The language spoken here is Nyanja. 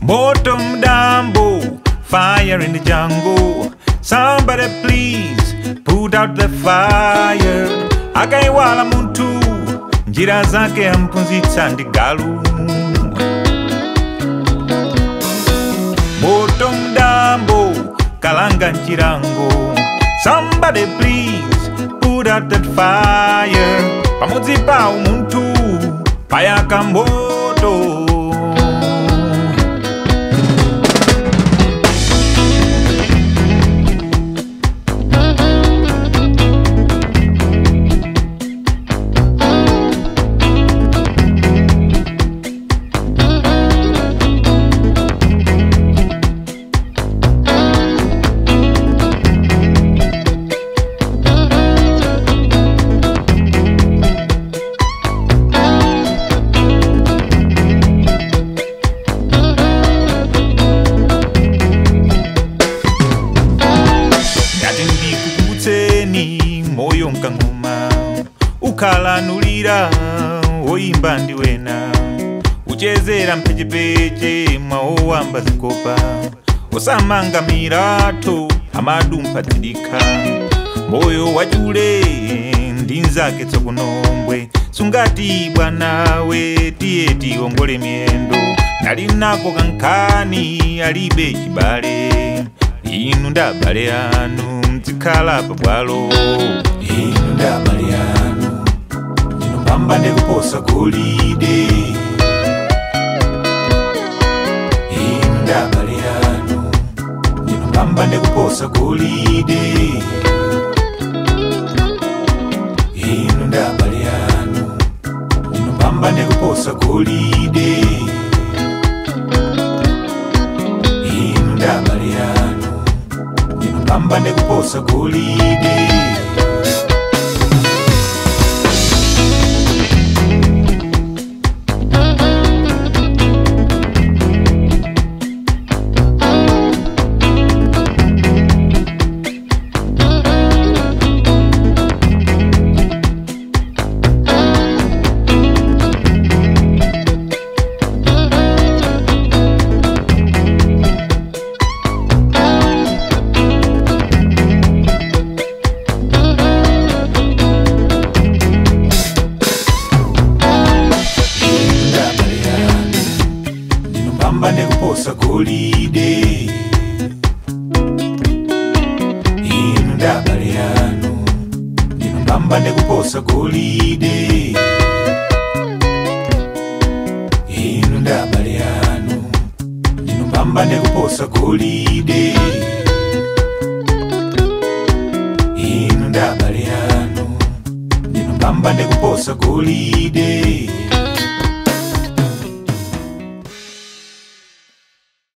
Bottom Dambo, fire in the jungle. Somebody please put out the fire. Akaiwala muntu, njira zake ampunzitsa ndi galu. Bottom Dambo, kalanga nchirango. Somebody please put out that fire. Pamodzi pa umuntu, payaka moto. ngati ndikukutseni moyo mkang'oma ukhalanulira woyimba ndi wena uchezera mphechepeche mwawowamba zikopa usamanga miratho amadumpha dzidikha moyo wachule ndi nzake tsokunombwe sungati bwanawe tiye tiongole miyendo nali nako kankhani alibe chibale inu ndabale anu mdzikhala pabwalo inu ndabale anu ndinopamba ndikuposa golide inu ndabale anu ndinopamba ndikuposa golide inu ndabale anu ndinopamba ndikuposa golide inu ndabale anu ndinopamba ndikuposa golide ndabale anu ndinopamba ndikuposa golide inu ndabale anu ndinopamba ndikuposa golide inu ndabale anu ndinopamba ndikuposa golide inu ndabale anu ndinopamba ndikuposa golide